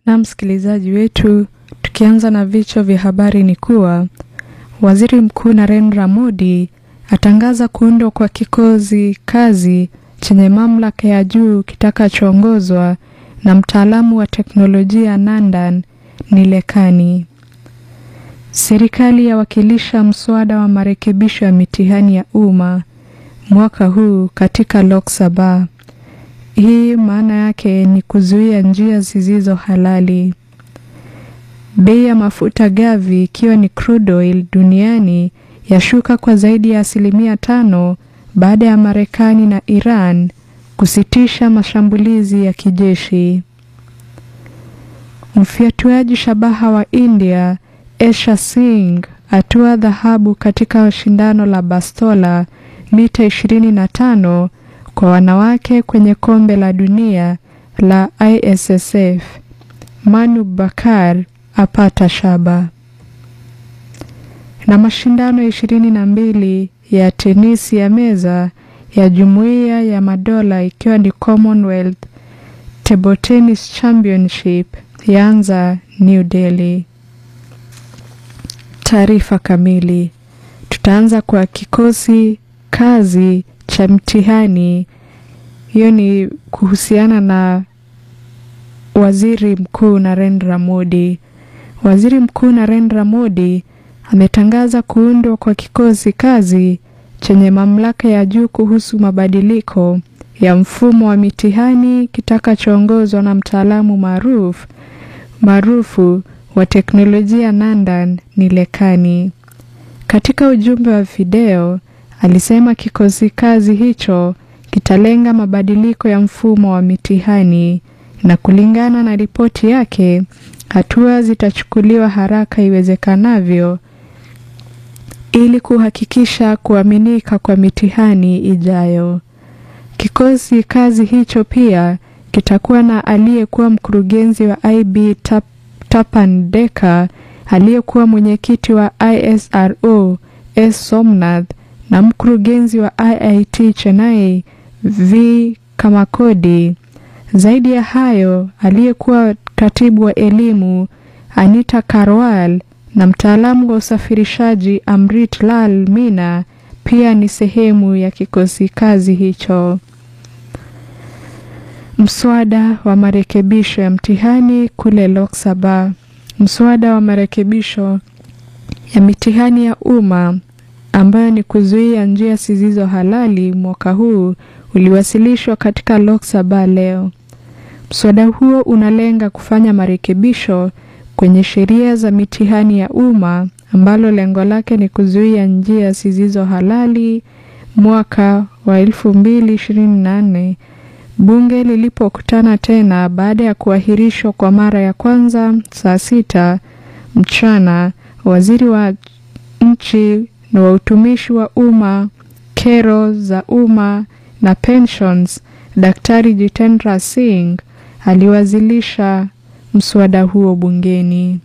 Na msikilizaji wetu, tukianza na vichwa vya habari ni kuwa Waziri Mkuu Narendra Modi atangaza kuundwa kwa kikosi kazi chenye mamlaka ya juu kitakachoongozwa na mtaalamu wa teknolojia Nandan Nilekani. Serikali yawakilisha mswada wa marekebisho ya mitihani ya umma mwaka huu katika Lok Sabha. Hii maana yake ni kuzuia njia zisizo halali. Bei ya mafuta gavi ikiwa ni crude oil duniani yashuka kwa zaidi ya asilimia tano baada ya Marekani na Iran kusitisha mashambulizi ya kijeshi. Mfyatuaji shabaha wa India Esha Singh atua dhahabu katika shindano la bastola mita 25 kwa wanawake kwenye kombe la dunia la ISSF. Manu Bakar apata shaba. Na mashindano ishirini na mbili ya tenisi ya meza ya Jumuiya ya Madola ikiwa ni Commonwealth Table Tennis Championship yaanza New Delhi. Taarifa kamili. Tutaanza kwa kikosi kazi cha mtihani. Hiyo ni kuhusiana na Waziri Mkuu Narendra Modi. Waziri Mkuu Narendra Modi ametangaza kuundwa kwa kikosi kazi chenye mamlaka ya juu kuhusu mabadiliko ya mfumo wa mitihani kitakachoongozwa na mtaalamu maarufu maarufu wa teknolojia Nandan Nilekani. Katika ujumbe wa video alisema kikosi kazi hicho kitalenga mabadiliko ya mfumo wa mitihani na kulingana na ripoti yake, hatua zitachukuliwa haraka iwezekanavyo ili kuhakikisha kuaminika kwa mitihani ijayo. Kikosi kazi hicho pia kitakuwa na aliyekuwa mkurugenzi wa IB Tap, Tapan Deka, aliyekuwa mwenyekiti wa ISRO S Somnath na mkurugenzi wa IIT Chennai V Kamakodi. Zaidi ya hayo, aliyekuwa katibu wa elimu Anita Karwal na mtaalamu wa usafirishaji Amrit Lal Mina pia ni sehemu ya kikosi kazi hicho. Mswada wa marekebisho ya mtihani kule Lok Sabha. Mswada wa marekebisho ya mitihani ya umma ambayo ni kuzuia njia zisizo halali mwaka huu uliwasilishwa katika Lok Sabha leo. Mswada huo unalenga kufanya marekebisho kwenye sheria za mitihani ya umma ambalo lengo lake ni kuzuia njia zisizo halali. Mwaka wa 2024 bunge lilipokutana tena baada ya kuahirishwa kwa mara ya kwanza saa sita mchana, waziri wa nchi na wa utumishi wa umma, kero za umma na pensions, Daktari Jitendra Singh aliwasilisha mswada huo bungeni.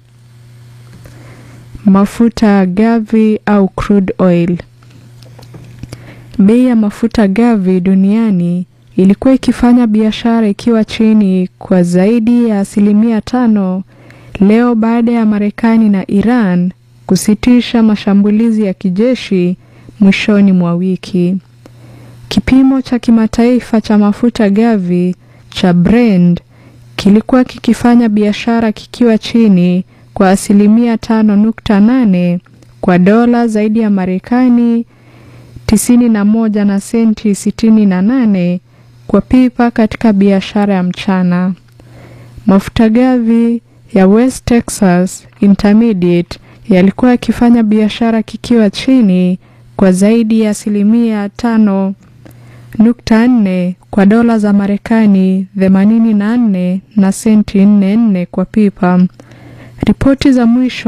Mafuta gavi au crude oil. Bei ya mafuta gavi duniani ilikuwa ikifanya biashara ikiwa chini kwa zaidi ya asilimia tano leo baada ya Marekani na Iran kusitisha mashambulizi ya kijeshi mwishoni mwa wiki. Kipimo cha kimataifa cha mafuta gavi cha Brent kilikuwa kikifanya biashara kikiwa chini kwa asilimia tano nukta nane kwa dola zaidi ya Marekani tisini na moja na senti sitini na nane kwa pipa katika biashara ya mchana. Mafuta gavi ya West Texas Intermediate yalikuwa yakifanya biashara kikiwa chini kwa zaidi ya asilimia tano nukta nne kwa dola za Marekani themanini na nne na senti nne nne kwa pipa. Ripoti za mwisho